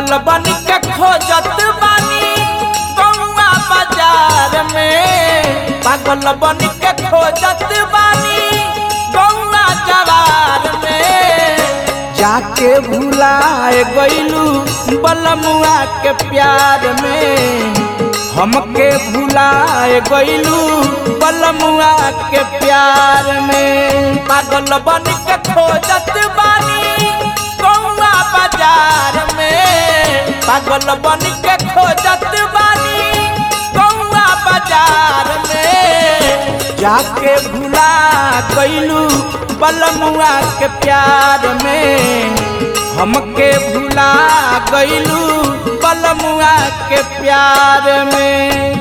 पागल बन के खोजत बानी गौआ बाजार में पागल बन के खोजत बानी गौआ जवार में जाके भुलाए गईलू बलमुआ के प्यार में हमके भुलाए गईलू बलमुआ के प्यार में पागल बन के खोजत बानी गौआ बाजार में पागल बन के खोजत बानी गौआ बाजार में जाके भुला गईलू बलमुआ के प्यार में हमके भुला गईलू बलमुआ के प्यार में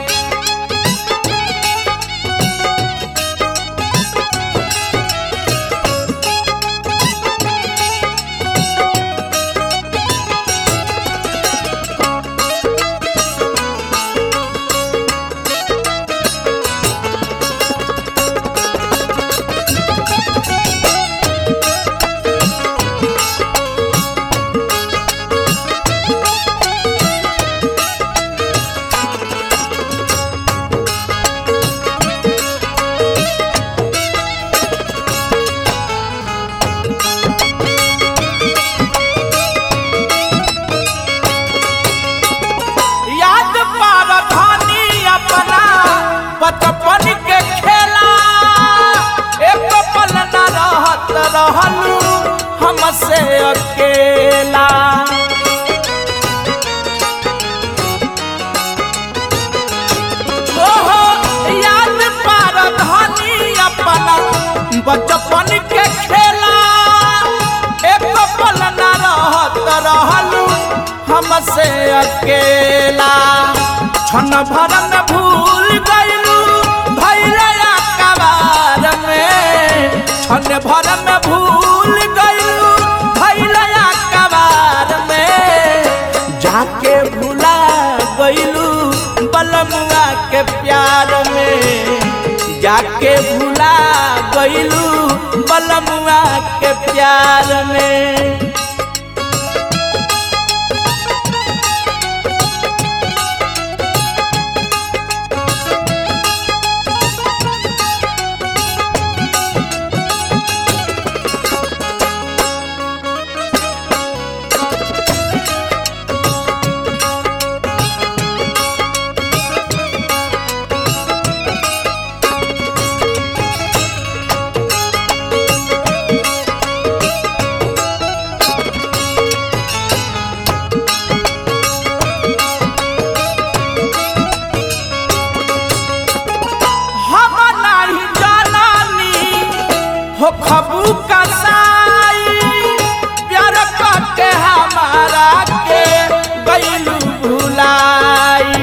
याद पार धानी अपना बचपन के खेला एक पल न रहत रहलू हमसे अकेला ओहो, याद पार धानी अपना बचपन के खेला एक पल न रहत रहलू हमसे अकेला क्षण भर में भूल गईलू भैया कबार में क्षण भर में भूल गईलू भैया कबार में जाके भुला गईलू बलमुआ के प्यार में जाके भुला गईलू बलमुआ के प्यार में हम नहीं जानानी हो खबू कसाई प्यार करके हमारा के गईलू भुलाई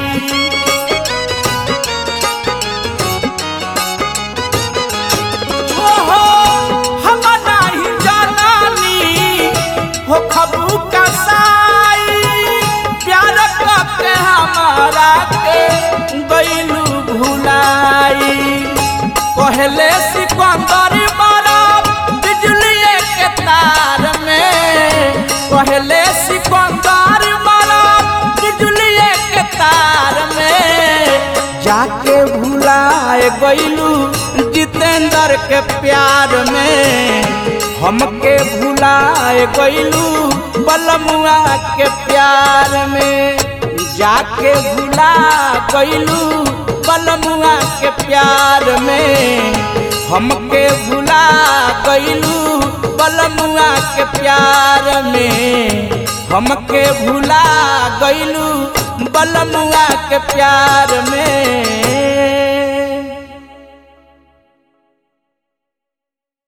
ओहो, हम नहीं जानानी हो खबू कसाई प्यार करके हमारा के गईलू भुलाई पहले सिकंदर मारा बिजली के तार में पहले सिकंदर मारा बिजली के तार में जाके भुलाए गईलू जितेंद्र के प्यार में हमके भुलाए गईलू बलमुआ के प्यार में जाके भुला गईलू बलमुआ के प्यार में हमके भुला गईलू बलमुआ के प्यार में हमके भुला गईलू बलमुआ के प्यार में